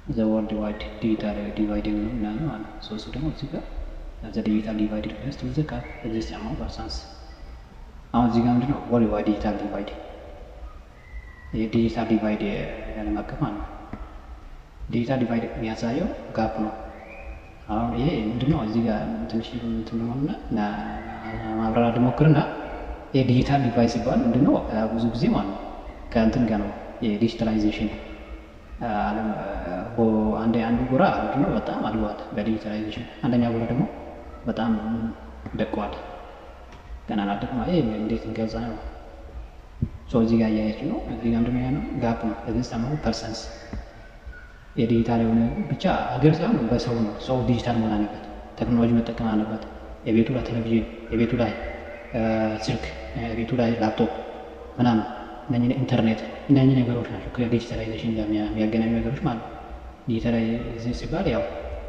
ዘ ወርልድ ዋይድ ዲጂታል ዲቫይድ ነው ምናምን ማለት ነው። ሶ እሱ ደግሞ እዚህ ጋር ዘ ዲጂታል ዲቫይድ ሪፈርስ ቱ ዘ ኤግዚስቲንግ አማውንት ፐርሰንስ። አሁን እዚህ ጋር ምንድነው ወርልድ ዋይድ ዲጂታል ዲቫይድ የዲጂታል ዲቫይድ ዓለም አቀፍ ማለት ነው። ዲጂታል ዲቫይድ የሚያሳየው ጋፕ ነው። አሁን ይሄ ምንድነው እዚህ ጋር ትንሽ እንትን ሆነ ማብራራት ልሞክርና ይሄ ዲጂታል ዲቫይድ ሲባል ምንድነው ብዙ ጊዜ ማለት ነው ከእንትን ጋር ነው የዲጂታላይዜሽን ዓለም አንድ አንዱ ጎራ ምንድነው በጣም አድጓል በዲጂታላይዜሽን፣ አንደኛ ጎራ ደግሞ በጣም ደቀዋል። ገና አላደግም። ይሄ እንዴት እንገልጻ ነው? ሶ እዚህ ጋር እያያችሁ ነው። እዚህ ጋር ምንድነው ያለው ጋፕ ነው። እዚህ ሰማሁ ፐርሰንስ የዲጂታል የሆነ ብቻ ሀገር ሳይሆን በሰው ነው። ሰው ዲጂታል መሆን አለበት፣ ቴክኖሎጂ መጠቀም አለበት። የቤቱ ላይ ቴሌቪዥን፣ የቤቱ ላይ ስልክ፣ የቤቱ ላይ ላፕቶፕ ምናምን እነኝህ ኢንተርኔት እነኝህ ነገሮች ናቸው ከዲጂታላይዜሽን ጋር የሚያገናኙ ነገሮች ማለት ነው። ዲጂታላይዜሽን ሲባል ያው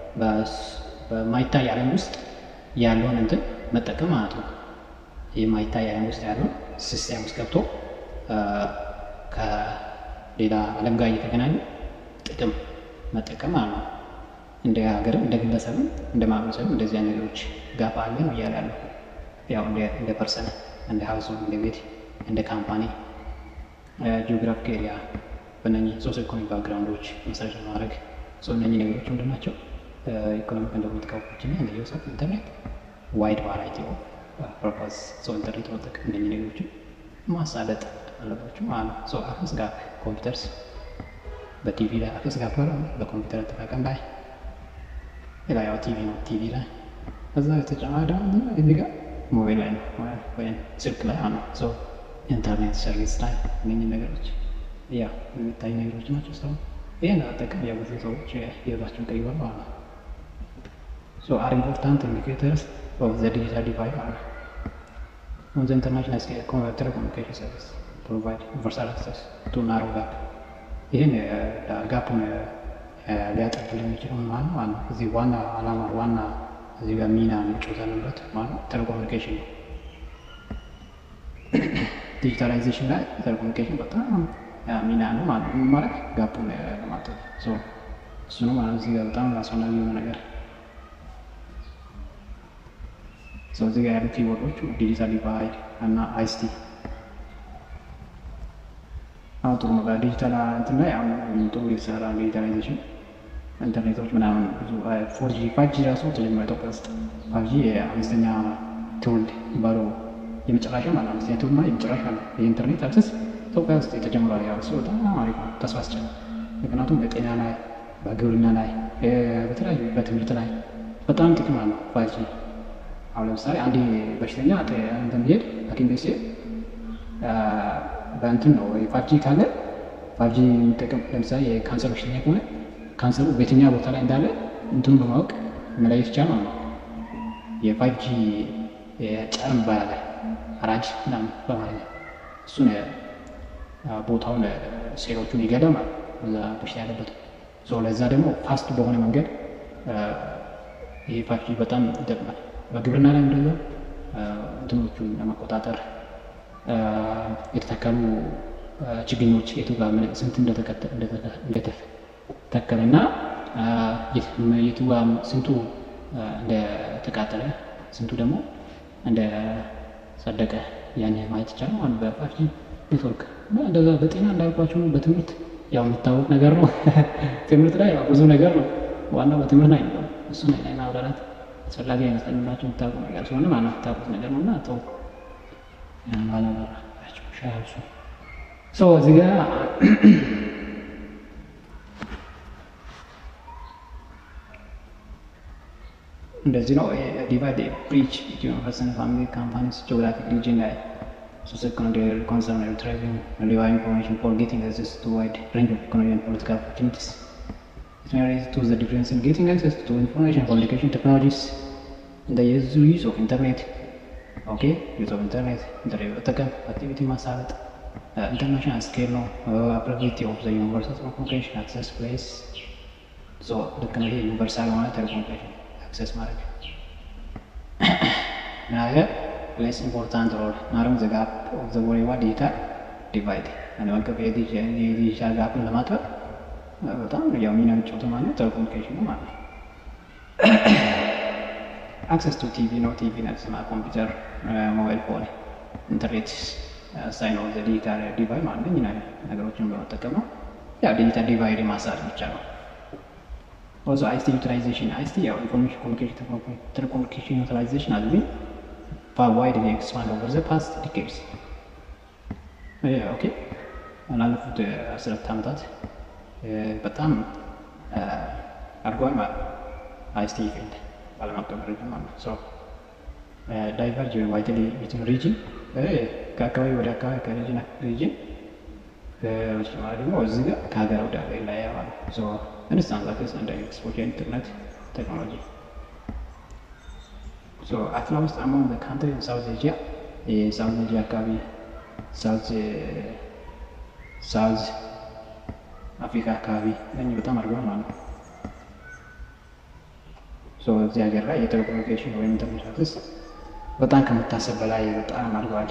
በማይታይ ዓለም ውስጥ ያለውን እንትን መጠቀም ማለት ነው። የማይታይ ዓለም ውስጥ ያለውን ሲስቴም ውስጥ ገብቶ ከሌላ ዓለም ጋር እየተገናኙ ጥቅም መጠቀም ማለት ነው። እንደ ሀገርም እንደ ግለሰብም እንደ ማህበረሰብም እንደዚህ አይነት ነገሮች ጋፕ አለ ነው እያለ ያለው ያው እንደ ፐርሰን እንደ ሀውስ እንደ ቤት እንደ ካምፓኒ ጂኦግራፊክ ኤሪያ በእነኚህ ሶስ ኢኮኖሚ ባክግራውንዶች መሰረት በማድረግ ሰው እነኚህ ነገሮች ምንድን ናቸው? ኢኮኖሚክ እንደሚጥቀው ና እንደ ዩስ ኦፍ ኢንተርኔት ዋይድ ቫራይቲ ኦፍ ፐርፐስ ሰው ኢንተርኔት መጠቀም እነኚህ ነገሮችን ማሳለጥ አለባቸው ማለት ነው። ሰው አክሰስ ጋር ኮምፒውተርስ በቲቪ ላይ አክሰስ ጋር በኮምፒውተር አጠቃቀም ላይ ሌላ ያው ቲቪ ነው ቲቪ ላይ ከዛ የተጨማሪ ደግሞ እዚህ ጋር ሞባይል ላይ ነው ወይም ስልክ ላይ ነው ሰው ኢንተርኔት ሰርቪስ ላይ እነኝህ ነገሮች ያ የሚታይ ነገሮች ናቸው። ሰው ይህን አጠቀም ያው ብዙ ሰዎች ህይወታቸውን ቀይሯል ማለት ነው። ሶ አር ኢምፖርታንት ኢንዲኬተርስ ኦፍ ዘ ዲጂታል ዲቫይድ ማለት ነው። ኦን ዘ ኢንተርናሽናል ስኬል ቴሌኮሙኒኬሽን ሰርቪስ ፕሮቫይድ ዩኒቨርሳል አክሰስ ቱ ናሮ ጋፕ ይህን ጋፑን ሊያጠብልን የሚችለው ማለት ነው ማለት ነው። እዚህ ዋና አላማ ዋና እዚህ ጋር ሚና የሚጫወተንበት ማለት ነው ቴሌኮሙኒኬሽን ነው። ዲጂታላይዜሽን ላይ ቴሌኮሙኒኬሽን በጣም ሚና ነው ማለት ነው። ማለት ጋፑን ለማጠብ እሱ ነው ማለት እዚህ ጋር በጣም አስፈላጊ የሆነ ነገር ሰው እዚህ ጋር ያሉ ኪቦርዶቹ ዲጂታል ዲቫይድ እና አይሲቲ አሁን ጥሩ ነው። በዲጂታል እንትን ላይ አሁን ጥሩ የተሰራ ዲጂታላይዜሽን ኢንተርኔቶች ምናምን ብዙ ፎር ጂ ፋይቭ ጂ ራሱ ተጀምሯል ኢትዮጵያ ውስጥ ፋይቭ ጂ የአምስተኛ ትውልድ የሚባለው የመጨረሻ ማለት አምስተኛ ትውልድ ማለት የመጨረሻ ነው የኢንተርኔት አክሰስ ኢትዮጵያ ውስጥ የተጀምሯል። ያው እሱ በጣም አሪፍ ነው፣ ተስፋ አስቻለ። ምክንያቱም በጤና ላይ፣ በግብርና ላይ፣ በተለያዩ በትምህርት ላይ በጣም ጥቅም አለው ፋይቭ ጂ። አሁን ለምሳሌ አንድ በሽተኛ እንትን ቢሄድ ሐኪም ቤት ሲሄድ በእንትን ነው ፋይቭ ጂ ካለ ፋይቭ ጂ የሚጠቀም ለምሳሌ የካንሰር በሽተኛ ከሆነ ካንሰሩ በየትኛ ቦታ ላይ እንዳለ እንትኑ በማወቅ መለየት ይቻላል ማለት ነው። የፋይቭ ጂ ጨርም ይባላል አራጅ ምናምን በማለት ነው። እሱን ቦታውን ሴሎቹን ይገዳል ማለት እዛ በሽታ ያለበት ለዛ ደግሞ ፋስት በሆነ መንገድ ይሄ ፋይቭ ጂ በጣም ይጠቅማል። በግብርና ላይ እንደዛ እንትኖቹን ለመቆጣጠር የተተከሉ ችግኞች የቱ ጋር ስንት እንደተተከለ እና የቱ ጋር ስንቱ እንደተቃጠለ ስንቱ ደግሞ እንደጸደቀ ያን ማየት ይቻላል ማለት በፋይቭ ጂ ኔትወርክ እንደዛ በጤና እንዳልኳቸው ነው። በትምህርት ያው የሚታወቅ ነገር ነው። ትምህርት ላይ ብዙ ነገር ነው። ዋናው በትምህርት ላይ ነው። እሱ ላይ ማብራራት አስፈላጊ አይመስለኝም። ብላችሁ የምታውቁ ነገር ስለሆነ ማለት የምታውቁት ነገር ነው እና ተው ባላበራቸው ሻሱ ሰው እዚህ ጋር እንደዚህ ነው ዲቫይድ ብሪች ቢትዊን ፐርሰን ፋሚሊ ካምፓኒስ ጂኦግራፊክ ሪጅን ላይ ሶሲዮ-ኢኮኖሚክ ኮንሰርን retrieving reliable information for getting access to wide range of economic and political opportunities. It may relate to the difference in getting access to information communication technologies and the use of internet. ኦኬ ዩዝ ኦፍ ኢንተርኔት ኢንተርኔት መጠቀም አክቲቪቲ ማሳለጥ ኢንተርናሽናል ስኬል ነው። አፕሊኬቲ ኦፍ ዘ ዩኒቨርሳል ኮሚኒኬሽን አክሰስ ፕሌስ ልክ ነው። ይሄ ዩኒቨርሳል የሆነ ቴሌኮሙኒኬሽን አክሰስ ማድረግ ምናገር ፕሌስ ኢምፖርታንት ሮል ናርም ዘ ጋፕ ኦፍ ዘ ወሬዋ ዲጂታል ዲቫይድ ዓለም አቀፍ የዲጂታል ጋፕን ለማጥበብ በጣም ያው ሚና የሚጫወተው ማለት ነው ቴሌኮሙኒኬሽን ነው ማለት ነው። አክሰስ ቱ ቲቪ ነው። ቲቪ ነስማ ኮምፒውተር፣ ሞባይል ፎን፣ ኢንተርኔት ሳይኖር ዘ ዲጂታል ዲቫይድ ማለት ነው ነገሮችን በመጠቀም ነው። ያው ዲጂታል ዲቫይድ ማሳት ብቻ ነው። ኦልሶ አይሲቲ ዩቲላይዜሽን አይሲቲ ያው ኢንፎርሜሽን ኮሚኒኬሽን ቴሌኮሙኒኬሽን ዩቲላይዜሽን has been far widely expanded over the past decades. ኦኬ ላለፉት አስርት ዓመታት በጣም አድጓል ማለት ነው። አይሲቲ ፊልድ በዓለም አቀፍ ደረጃ ማለት ነው። ሶ ዳይቨርጅ ዋይድሊ ቢትዊን ሪጅን ከአካባቢ ወደ አካባቢ ከሪጅን ሪጅን በተጨማሪ ደግሞ እዚህ ጋር ከሀገር ወደ ሀገር ይለያያል ማለት ነው። ሶ ኢንስታንስ አክሰስ እንደ ኤክስፖርት ኢንተርኔት ቴክኖሎጂ ሶ አፍላ ውስጥ አሞንግ ዘ ካንትሪ ሳውዝ ኤዥያ የሳውዝ ኤዥያ አካባቢ ሳውዝ ሳውዝ አፍሪካ አካባቢ እነኚህ በጣም አድርገዋል ማለት ነው። ሶ እዚህ ሀገር ላይ የቴሌኮሙኒኬሽን ወይም ኢንተርኔት አክሰስ በጣም ከመታሰብ በላይ በጣም አድርገዋል።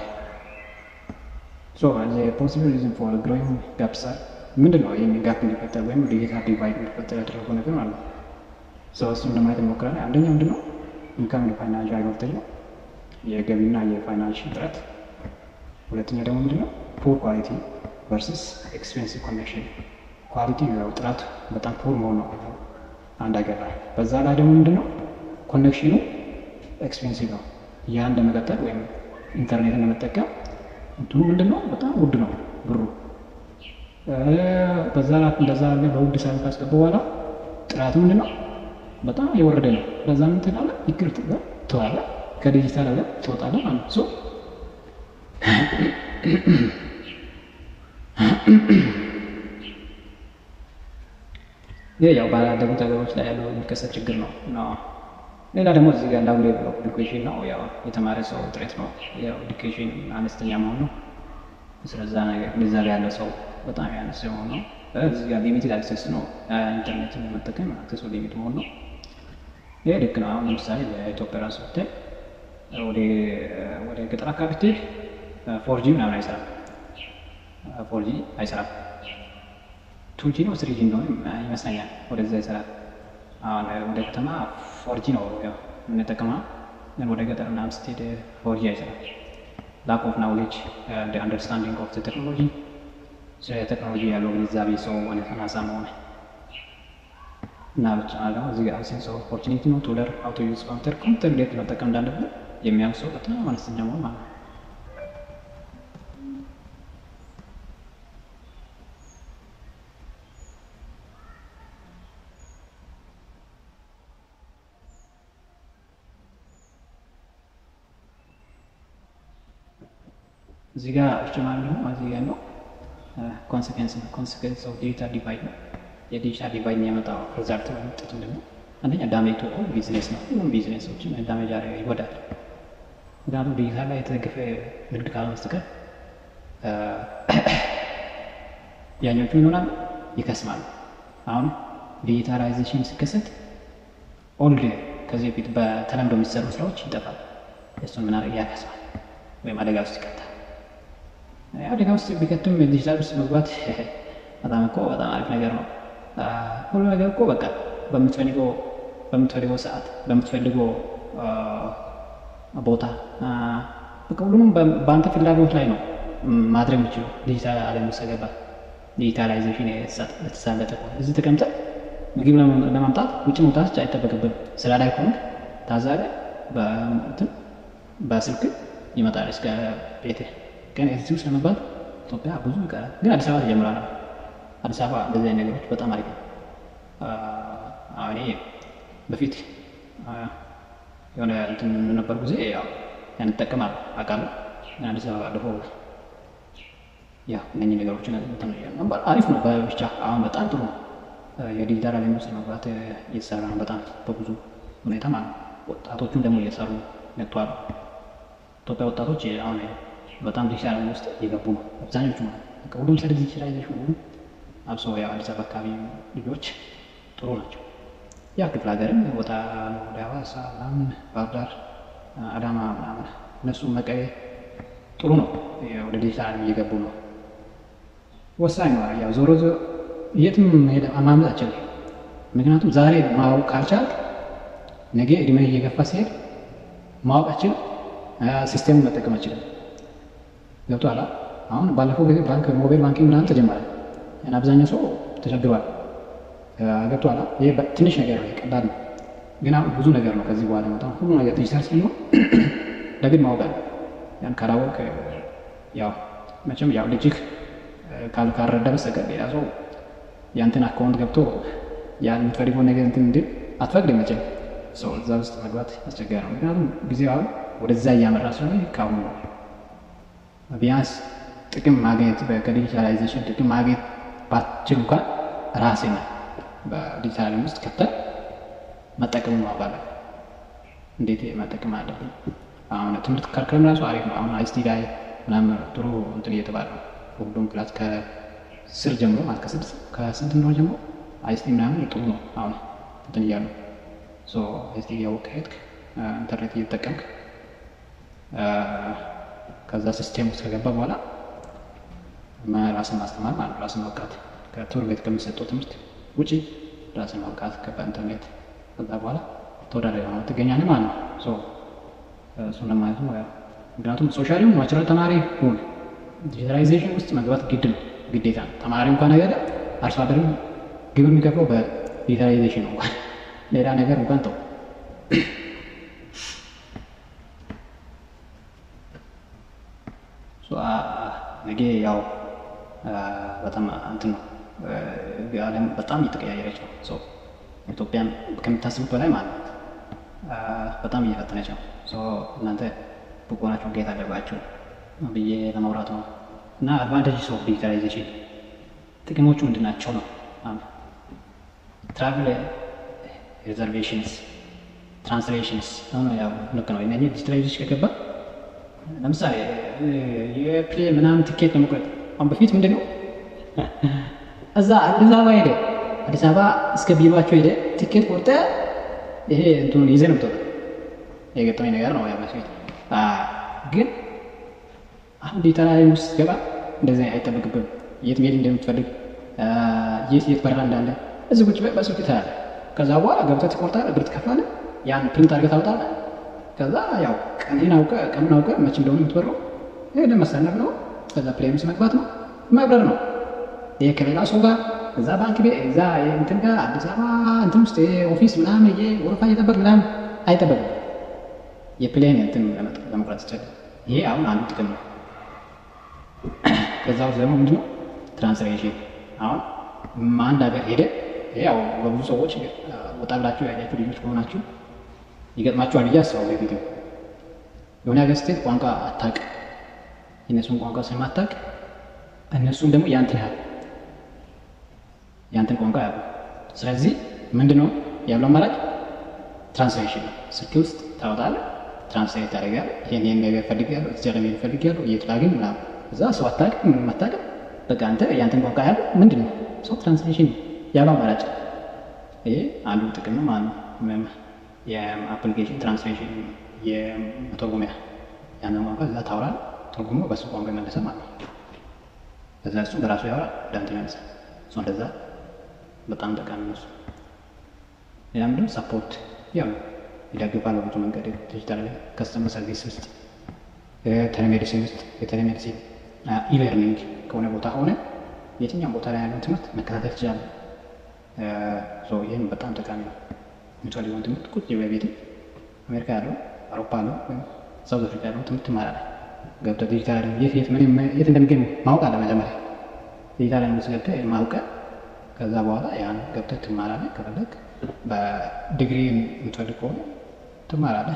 ሶ ፖሲብል ሪዝን ፎር ግሮዊንግ ጋፕስ ምንድን ነው? ይህን ጋፕ እንዲፈጠር ወይም ዲጂታል ዲቫይድ እንዲፈጠር ያደረገው ነገር ማለት ነው። ሶ እሱን ለማየት እንሞክራለን። አንደኛው ምንድን ነው? ኢንካም ፋይናንሻል ቮልቴጅ ነው፣ የገቢና የፋይናንሽል እጥረት። ሁለተኛ ደግሞ ምንድን ነው? ፑር ኳሊቲ ቨርስስ ኤክስፔንሲቭ ኮኔክሽን። ኳሊቲ ያው ጥራት በጣም ፑር መሆን ነው አንድ ሀገር ላይ። በዛ ላይ ደግሞ ምንድን ነው? ኮኔክሽኑ ኤክስፔንሲቭ ነው። ያ እንደመቀጠል ወይም ኢንተርኔትን ለመጠቀም እንትኑ ምንድን ነው? በጣም ውድ ነው ብሩ። በዛ ላይ እንደዛ በውድ ሳይሆን ካስገቡ በኋላ ጥራቱ ምንድን ነው? በጣም የወረደ ነው። በዛ ምን ትላለህ? ይቅር ትላለህ፣ ከዲጂታል ዓለም ትወጣለህ ማለት ነው። ይህ ያው ባላደጉት ሀገሮች ላይ ያለው የሚከሰት ችግር ነው። ሌላ ደግሞ እዚህ ጋር እንዳሁን ሌቭል ኦፍ ኤዱኬሽን ነው። ያው የተማረ ሰው እጥረት ነው። ያው ኤዱኬሽን አነስተኛ መሆን ነው። ስለዛ ነገር እዛ ጋር ያለ ሰው በጣም ያነሰ መሆን ነው። እዚህ ጋር ሊሚትድ አክሰስ ነው። ኢንተርኔትን መጠቀም አክሰሱ ሊሚት መሆን ነው። ይህ ልክ ነው። አሁን ለምሳሌ በኢትዮጵያ ራሱ ብታይ ወደ ገጠር አካባቢ ብትሄድ ፎርጂ ምናምን አይሰራም። ፎርጂ አይሰራም። ቱጂ ነው ስሪጂ እንደሆነ ይመስለኛል። ወደዛ ይሰራል። አሁን ወደ ከተማ ፎርጂ ነው የምንጠቀመው፣ ግን ወደ ገጠር ምናምን ስትሄድ ፎርጂ አይሰራም። ላክ ኦፍ ናውሌጅ አንደርስታንዲንግ ኦፍ ቴክኖሎጂ ስለ ቴክኖሎጂ ያለው ግንዛቤ ሰው አናሳ መሆን እና ብቻ ደግሞ እዚህ ጋር ሴንስ ኦፍ ኦፖርቹኒቲ ነው ቱ ለርን ሃው ቱ ዩዝ ኮምፒውተር ኮምፒውተር እንዴት መጠቀም እንዳለብን የሚያውቅ ሰው በጣም አነስተኛ መሆን ማለት ነው። እዚህ ጋር ተጨማሪ ደግሞ እዚህ ጋር ነው ኮንሲኩዌንስ ነው። ኮንሲኩዌንስ ኦፍ ዲጂታል ዲቫይድ ነው። የዲጂታል ዲቫይድ የሚያመጣው ሪዛልት ወይም ውጤት ምንድን ነው? አንደኛ ዳሜጅ ቱ ኦል ቢዝነስ ነው። ሁሉም ቢዝነሶችን ዳሜጅ ይጎዳል። ምክንያቱም ዲጂታል ላይ የተደገፈ ንግድ ካልሆነ በስተቀር ያኞቹ ይሆናሉ ይከስማሉ። አሁን ዲጂታላይዜሽን ሲከሰት ኦልድ ከዚህ በፊት በተለምዶ የሚሰሩ ስራዎች ይጠፋል። እሱን ምን ያከስማል ወይም አደጋ ውስጥ ይከታል። አደጋ ውስጥ ቢከትም ዲጂታል ውስጥ መግባት በጣም እኮ በጣም አሪፍ ነገር ነው። ሁሉ ነገር እኮ በቃ በምትፈልገው በምትፈልገው ሰዓት በምትፈልገው ቦታ በቃ ሁሉም በአንተ ፍላጎት ላይ ነው ማድረግ የምችለው ዲጂታል ዓለም ውስጥ ገባ። ዲጂታላይዜሽን የተሳለጠ እዚህ ተቀምጠህ ምግብ ለማምጣት ውጭ መውጣት አይጠበቅብን። ስራ ላይ ከሆንክ ታዛለ በስልክ ይመጣል እስከ ቤትህ። ግን እዚህ ውስጥ ለመግባት ኢትዮጵያ ብዙ ይቀራል። ግን አዲስ አበባ ተጀምሯል። አዲስ አበባ እንደዚህ አይነት ነገሮች በጣም አሪፍ ነው። እኔ በፊት የሆነ እንትን ነበር ጊዜ ያው ያን እጠቀማለሁ አውቃለሁ። ግን አዲስ አበባ ባለፈው ያው እነኚህ ነገሮችን ነበር። አሪፍ ነው ብቻ አሁን በጣም ጥሩ ነው። የዲጂታል ዓለም ውስጥ መግባት እየተሰራ ነው በጣም በብዙ ሁኔታ ማለት ነው። ወጣቶቹም ደግሞ እየሰሩ መጥተዋል። ኢትዮጵያ ወጣቶች አሁን በጣም ዲጂታል ዓለም ውስጥ እየገቡ ነው አብዛኞቹ ማለት ነው። ሁሉም ስለ ዲጂታላይዜሽን ሁሉም አብሶ ያው አዲስ አበባ አካባቢ ልጆች ጥሩ ናቸው። ያ ክፍለ ሀገርም ወጣ ወደ ሐዋሳ ምናምን ባህር ዳር፣ አዳማ ምናምን እነሱ መቀሌ ጥሩ ነው። ወደ ዲጂታል ዓለም እየገቡ ነው። ወሳኝ ነው። ያው ዞሮ የትም ማምለጥ አችልም። ምክንያቱም ዛሬ ማወቅ ካልቻልክ ነገ እድሜ እየገፋ ሲሄድ ማወቅ አችልም፣ ሲስቴሙን መጠቀም አችልም። ገብቶሃል? አሁን ባለፈው ጊዜ ባንክ ሞባይል ባንኪንግ ምናምን ተጀመረ። አብዛኛው ሰው ተቸግሯል። ገብቶሃል? ይሄ ትንሽ ነገር ነው፣ ቀላል ነው። ግን አሁን ብዙ ነገር ነው ከዚህ በኋላ መጣ ሁሉ ነገር ዲጂታል ስለሚሆን ለግድ ማወቅ አለ። ያን ካላወቅ ያው መቼም ያው ልጅህ ካልረዳ በስተቀር ሌላ ሰው ያንተን አካውንት ገብቶ ያን የምትፈልገው ነገር እንትን እንድል አትፈቅድም። መቼም ሰው እዛ ውስጥ መግባት አስቸጋሪ ነው። ምክንያቱም ጊዜው አሁን ወደዛ እያመራ ስለሆነ ከአሁኑ ነው ቢያንስ ጥቅም ማግኘት ከዲጂታላይዜሽን ጥቅም ማግኘት ባትችል እንኳን ራሴን በዲጂታል ውስጥ ከተል መጠቀሙ ማባለ እንዴት መጠቀም አለብኝ። አሁን ትምህርት ከርከም ራሱ አሪፍ ነው። አሁን አይስቲ ላይ ምናምን ጥሩ እንትን እየተባለ ነው። ሁሉም ክላስ ከስር ጀምሮ ማለት ከስድስት ከስንት እንደሆነ ጀምሮ አይስቲ ምናምን ጥሩ ነው። አሁን እንትን እያሉ አይስቲ እያወቅ ሄድክ ኢንተርኔት እየተጠቀምክ ከዛ ሲስቴም ውስጥ ከገባ በኋላ ራስን ማስተማር ማለት ነው። ራስን ማብቃት ከትምህርት ቤት ከሚሰጠው ትምህርት ውጪ ራስን ማብቃት በኢንተርኔት ከዛ በኋላ ተወዳዳሪ ሆነ ትገኛለህ ማለት ነው። እሱን ለማለት ነው። ምክንያቱም ሶሻሊ ናቹራል ተማሪ ሁን ዲጂታላይዜሽን ውስጥ መግባት ግድ ነው፣ ግዴታ ነው። ተማሪ እንኳን ነገር አርሶ አደርም ግብር የሚከፍለው በዲጂታላይዜሽን ነው። እንኳን ሌላ ነገር እንኳን ተው። ነገ ያው በጣም እንትን ነው ዓለም በጣም እየተቀያየረች ነው። ሰው ኢትዮጵያን ከምታስቡት በላይ ማለት በጣም እየፈተነች ነው። እናንተ ብቁ ናችሁ ጌት አለባችሁ ብዬ ለማውራት ነው። እና አድቫንቴጅ ኦፍ ዲጂታላይዜሽን ጥቅሞቹ ምንድን ናቸው ነው? ትራቭል ሪዘርቬሽንስ፣ ትራንስሌሽንስ ያው ልክ ነው። እነዚህ ዲጂታላይዜሽን ከገባ ለምሳሌ የፕሌን ምናምን ትኬት ለመቁረጥ አሁን በፊት ምንድን ነው እዛ አዲስ አበባ ሄደ አዲስ አበባ እስከ ቢሮቸው ሄደ ትኬት ቆርጠ ይሄ እንትኑን ይዘህ ነው የምትወጣው። የገጠመኝ ነገር ነው። በፊት ግን አሁን ዲጂታል ውስጥ ገባ እንደዚህ አይጠበቅብም። የት መሄድ እንደምትፈልግ የት የት በረራ እንዳለ እዚህ ቁጭ በስልክ ታያለህ። ከዛ በኋላ ገብተህ ትቆርጣለህ፣ ብር ትከፍላለህ፣ ያን ፕሪንት አድርገህ ታወጣለህ። ከዛ ያው ቀንህን አውቀህ ቀኑን አውቀህ መቼ እንደሆነ የምትበረው ሄደህ መሰለፍ ነው። ከዛ ፕሌን ውስጥ መግባት ነው መብረር ነው። ይሄ ከሌላ ሰው ጋር እዛ ባንክ ቤት እዛ እንትን ጋር አዲስ አበባ እንትን ውስጥ ኦፊስ ምናምን ይ ወረፋ እየጠበቅ ምናምን አይጠበቅም። የፕሌን እንትን ለመቁረጥ ይቻላል። ይሄ አሁን አንዱ ጥቅም ነው። ከዛ ውስጥ ደግሞ ምንድነው ትራንስሌሽን። አሁን አንድ ሀገር ሄደ ያው በብዙ ሰዎች ወጣ ብላችሁ ያያችሁ ልጆች ከሆናችሁ ይገጥማችኋል ብዬ አስባለሁ። ቪዲዮ የሆነ ሀገር ስትሄድ ቋንቋ አታውቅ፣ የእነሱን ቋንቋ ስለማታውቅ እነሱም ደግሞ ያንትን ያህል ያንተን ቋንቋ ያሉ። ስለዚህ ምንድን ነው ያለው አማራጭ ትራንስሌሽን ነው። ስልክ ውስጥ ታወጣለህ፣ ትራንስሌት ታደርጋለህ። ይሄን ይሄን ነገር ፈልጌያለሁ፣ እዚያ ለመሄድ ፈልጌያለሁ፣ የት ላግኝ ምናምን። እዛ ሰው አታውቅም፣ ምንም አታውቅም። በቃ አንተ ያንተን ቋንቋ ያለው ምንድን ነው ሰው ትራንስሌሽን ያለው አማራጭ። ይሄ አንዱ ጥቅም ነው ማለት ነው። የአፕሊኬሽን ትራንስሌሽን የመተርጎሚያ ያንን ቋንቋ እዛ ታወራለህ፣ ተርጉሞ በሱ ቋንቋ ይመለሰ ማለት ነው። ከዛ እሱ በራሱ ያወራል፣ ወደ አንተ ይመልሳል። እሱ እንደዛ በጣም ጠቃሚ ነው። ሌላ ምንድን ነው ሰፖርት ያው ይደግፋል በብዙ መንገድ ዲጂታል ከስተመር ሰርቪስ ውስጥ ቴሌሜዲሲን ውስጥ የቴሌሜዲሲን ኢለርኒንግ ከሆነ ቦታ ሆነ የትኛውም ቦታ ላይ ያለውን ትምህርት መከታተል ትችላለህ። ይህም በጣም ጠቃሚ ነው። የምትፈልገውን ትምህርት ቁጭ በቤት አሜሪካ ያለው አውሮፓ ያለው ወይም ሳውዝ አፍሪካ ያለው ትምህርት ትማራለህ። ገብተህ ዲጂታል የት የት የት እንደሚገኝ ማወቅ አለ መጀመሪያ ዲጂታል ውስጥ ገብተህ ማውቀህ ከዛ በኋላ ያን ገብተህ ትማራለህ። ከፈለግ በዲግሪ የምትፈልግ ከሆነ ትማራለህ።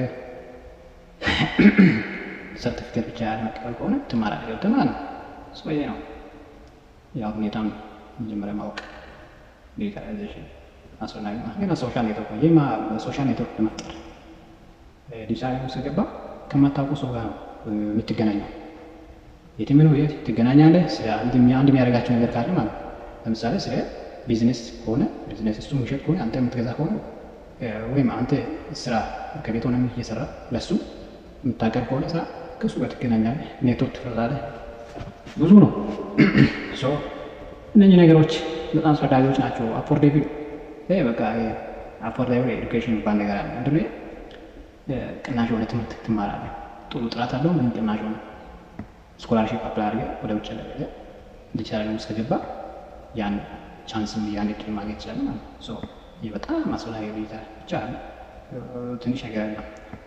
ሰርቲፊኬት ብቻ ያለ መቀበል ከሆነ ትማራለህ ገብተህ ማለት ነው። ይሄ ነው ያው ሁኔታም መጀመሪያ ማወቅ ዲጂታላይዜሽን አስፈላጊ ነው። ግን ሶሻል ኔትወርክ ነው። ይህ ሶሻል ኔትወርክ ለመፍጠር ዲጂታል ውስጥ ገባ ከማታውቁ ሰው ጋር ነው የምትገናኘው። የትም ነው የት ትገናኛለህ። አንድ የሚያደርጋቸው ነገር ካለ ማለት ነው። ለምሳሌ ስለ ቢዝነስ ከሆነ ቢዝነስ እሱ የሚሸጥ ከሆነ አንተ የምትገዛ ከሆነ ወይም አንተ ስራ ከቤት ሆነ እየሰራ ለሱ የምታቀርብ ከሆነ ስራ ከእሱ ጋር ትገናኛለህ። ኔትወርክ ትፈጥራለህ። ብዙ ነው። እነኚህ ነገሮች በጣም አስፈላጊዎች ናቸው። አፎርዴብል ይሄ በቃ አፎርዴብል ኤዱኬሽን የሚባል ነገር አለ። ምንድን ነው ቅናሽ የሆነ ትምህርት ትማራለህ። ጥሩ ጥራት አለው። ምን ቅናሽ ሆነ ስኮላርሽፕ አፕላይ አድርገህ ወደ ውጭ ለገ እንዲቻለ ውስጥ ከገባ ያን ቻንስም ያን እድል ማግኘት ይችላል ማለት ነው። ይህ በጣም አስፈላጊ ሁኔታ ብቻ ትንሽ ነገር አለ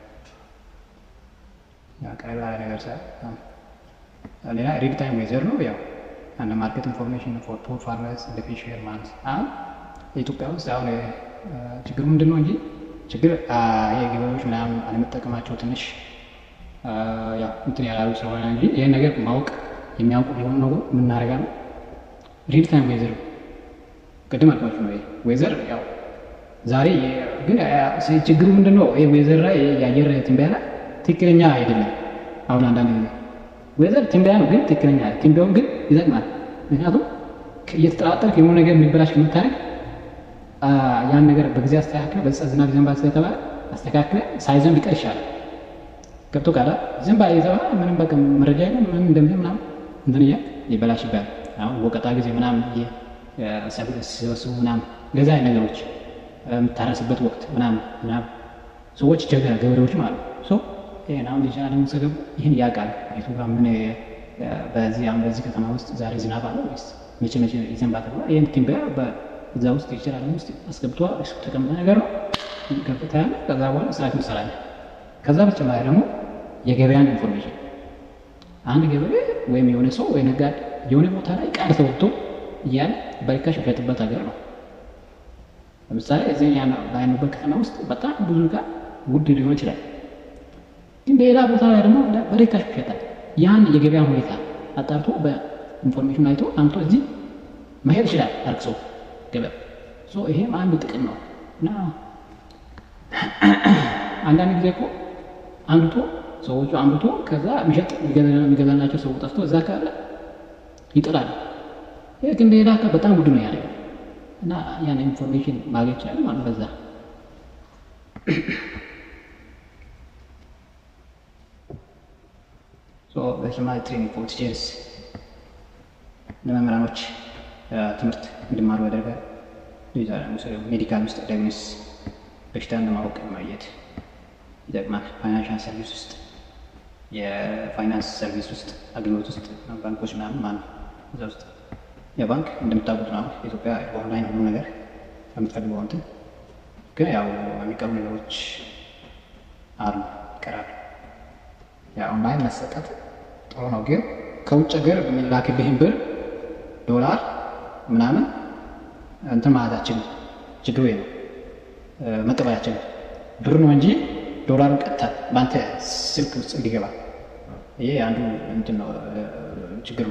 ቀለል ያለ ነገር ሳ ሌላ ሪል ታይም ዌዘር ነው። ያው አንድ ማርኬት ኢንፎርሜሽን ፎር ፖር ፋርመርስ እንደ ፊሽ ሼር ማለት አሁን ኢትዮጵያ ውስጥ አሁን ችግሩ ምንድን ነው እንጂ ችግር ይሄ ገበሬዎች ምናምን አለመጠቀማቸው ትንሽ ያው እንትን ያላሉ ስለሆነ እንጂ ይህን ነገር ማወቅ የሚያውቁ ሊሆኑ ነው የምናደርጋ ነው። ሪል ታይም ዌዘር ቅድም አልኳችሁ ነው። ዌዘር ያው ዛሬ ግን ችግሩ ምንድን ነው? ይሄ ዌዘር ላይ የአየር ትንበያ ላይ ትክክለኛ አይደለም። አሁን አንዳንድ ጊዜ ዌዘር ትንበያ ነው፣ ግን ትክክለኛ ትንበያውን ግን ይጠቅማል። ምክንያቱም እየተጠራጠርክ የሆነ ነገር የሚበላሽ ከምታደርግ ያን ነገር በጊዜ አስተካክለ በዛ ዝናብ ይዘንባል ስለተባለ አስተካክለ ሳይዘንብ ቢቀር ይሻላል። ገብቶ ቃላ ዝንብ የተባለ ምንም በቃ መረጃ የለም ምንም እንደምን ምናምን እንትን እያ ይበላሽ ይባላል። አሁን ወቀጣ ጊዜ ምናምን ሲሰበስቡ ምናምን ገዛ ነገሮች የምታረስበት ወቅት ምናምን ምናምን ሰዎች ይቸገራል፣ ገበሬዎች ማለት ነው። ይህን አሁን ሊቻ ደግሞ ሰገቡ ይህን ያውቃል። ቤቱ ጋር ምን በዚህ አሁን በዚህ ከተማ ውስጥ ዛሬ ዝናብ አለ ወይስ መቼ መቼ ይዘንባል ተብሏል። ይህን ትንበያ በዛ ውስጥ ይችላል ውስጥ አስገብቷ ተቀምጠ ነገር ነው ከፍታ ያለ ከዛ በኋላ ስርዓት እንሰራለን። ከዛ በተጨማሪ ደግሞ የገበያን ኢንፎርሜሽን አንድ ገበሬ ወይም የሆነ ሰው ወይ ነጋዴ የሆነ ቦታ ላይ ቃል ተወጥቶ እያለ በርካሽ የሚሸጥበት ሀገር ነው። ለምሳሌ እዚህ ባይኑበት ከተማ ውስጥ በጣም ብዙ ዕቃ ውድ ሊሆን ይችላል፣ ግን ሌላ ቦታ ላይ ደግሞ በርካሽ ይሸጣል። ያን የገበያ ሁኔታ አጣርቶ በኢንፎርሜሽን አይቶ አምቶ እዚህ መሄድ ይችላል አርክሶ ገበያ። ይሄም አንዱ ጥቅም ነው እና አንዳንድ ጊዜ እኮ አምጥቶ ሰዎቹ አምጥቶ ከዛ የሚሸጥ የሚገዛላቸው ሰው ጠፍቶ እዛ ካለ ይጥላል። ይህ ግን ሌላ በጣም ውድ ነው ያለ እና ያን ኢንፎርሜሽን ማግኘት ይችላል ማለት በዛ በተጨማሪ ትሬኒንግ ፎር ቲቸርስ ለመምህራኖች ትምህርት እንዲማሩ ያደርጋል። ሜዲካል ውስጥ ዳግኖስ በሽታን ለማወቅ ማየት ይጠቅማል። ፋይናንሻል ሰርቪስ ውስጥ የፋይናንስ ሰርቪስ ውስጥ አገልግሎት ውስጥ ባንኮች ምናምን ማለት እዛ ውስጥ የባንክ እንደምታውቁት ነው ኢትዮጵያ ኦንላይን ሁሉ ነገር ከምትፈልገው እንትን ግን ያው የሚቀሩ ነገሮች አሉ ይቀራሉ። ኦንላይን መሰጠት ጥሩ ነው፣ ግን ከውጭ ሀገር የሚላክልህን ብር ዶላር ምናምን እንትን ማለታችን ችግሩ ነው መቀበላችን ብር ነው እንጂ ዶላሩን ቀጥታ በአንተ ስልክ ውስጥ እንዲገባ ይሄ አንዱ እንትን ነው ችግሩ።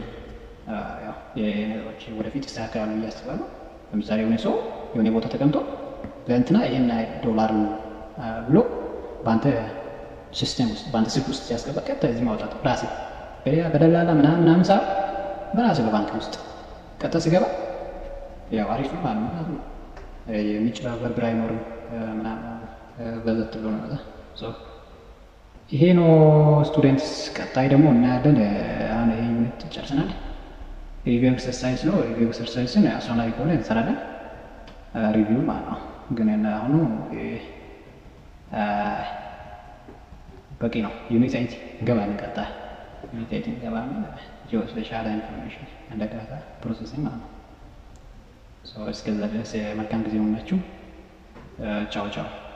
ነገሮች ወደፊት ይስተካከላሉ ብዬ አስባለሁ። ለምሳሌ የሆነ ሰው የሆነ ቦታ ተቀምጦ ለእንትና ይህን ዶላር ብሎ በአንተ ሲስተም ውስጥ በአንተ ስልክ ውስጥ ሲያስገባ ቀጥታ እዚህ ማውጣት ራሴ በሌላ በደላላ ምናምን ምናምን ሳ በራሴ በባንክ ውስጥ ቀጥታ ስገባ ያው አሪፍ ነው ማለት ነው። የሚጭበረበር ብር አይኖርም ምናምን በዘት ብሎ ነው። ይሄ ነው ስቱደንትስ። ቀጣይ ደግሞ እናያለን። አሁን ይሄ ዩኒት ጨርሰናል። ሪቪው ኤክሰርሳይዝ ነው። ሪቪው ኤክሰርሳይዝን አስፈላጊ ከሆነ እንሰራለን። ሪቪው ማለት ነው። ግን አሁኑ በቂ ነው። ዩኒት ኤይት እንገባለን። ቀጣይ ዩኒት ኤይት እንገባለን። ጂኦ ስፔሻል ኢንፎርሜሽን እንደ ዳታ ፕሮሰሲንግ ማለት ነው። እስከዛ ድረስ መልካም ጊዜ ሆናችሁ። ቻው ቻው።